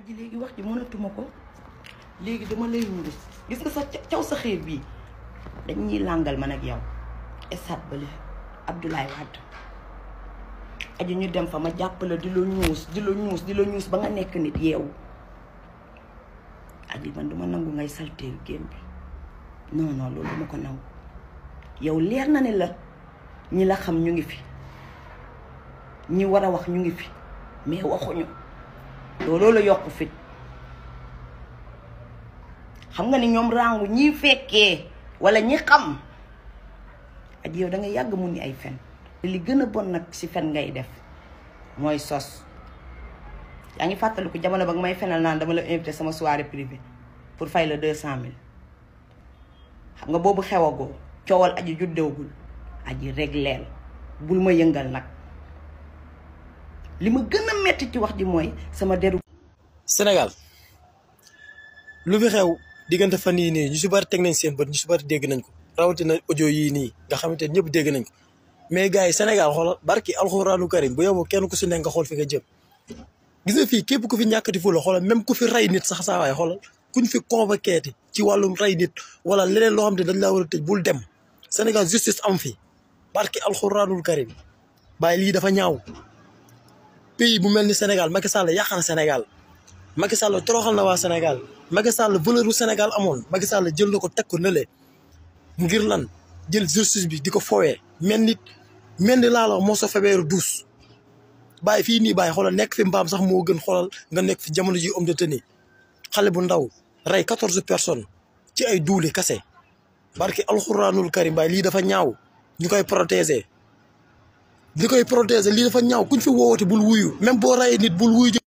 aji léegi wax ji mënatuma ko léegi dama lay wurus gis nga sa caw sa xiir bii dañ ñuy làngal man ak yow esat bale Abdoulaye Wade aji ñu dem fa ma jàppale di la ñuus di la ñuus di la ñuus ba nga nekk nit yeewu aji man duma nangu ngay salteel génn bi non non loolu duma ko nangu yow leer na ne la ñi la xam ñu ngi fi ñi war a wax ñu ngi fi mais waxuñu looloo la yokk fit xam nga ni ñoom rangu ñi fekkee wala ñi xam aji yow da nga yàgg mu ni ay fen li gën a bon nag ci fen ngay def mooy sos yaa ngi fàttaliku jamono ba nga may fenal naan dama la invité sama soirée privée pour fay la deux cent mille xam nga boobu xewagoo coowal aji juddewgul aji regleel bul ma yëngal nag li ma gën a metti ci wax ji mooy sama deru Sénégal lu fi xew diggante fan yii nii ñu si bari teg nañ seen bët ñu si bari dégg nañ ko rawatina audio yii nii nga xamante ne ñëpp dégg nañ ko mais gars yi Sénégal xoolal barki alxuraanu karim bu yow kenn ku si nekk nga xool fi nga jëm. gis nga fii képp ku fi ñàkkati fu la xoolal même ku fi rey nit sax saa waay xoolal kuñ fi convoqué ci wàllum rey nit wala leneen loo xam ne dañ laa war a tëj bul dem Sénégal justice am fi barki alxuraanul karim bàyyi lii dafa ñaaw pays bu mel ni Sénégal Macky Sall yàq na Sénégal. Macky Sall toroxal na waa Sénégal Macky Sall valeur u Sénégal amoon Macky Sall jël na ko teg ko nële ngir lan jël justice bi di ko fowee mel ni mel ni laa la moo sa febeeru duus bàyyi fii nii bàyyi xoolal nekk fi mbaam sax moo gën xoolal nga nekk fi jamono ji homme de tenue xale bu ndaw rey quatorze personnes ci ay duuli kase barki alxuraanul karim bàyyi lii dafa ñaaw ñu koy protéger ñu koy protéger lii dafa ñaaw kuñ fi woowate bul wuyu même boo reyee nit bul wuyu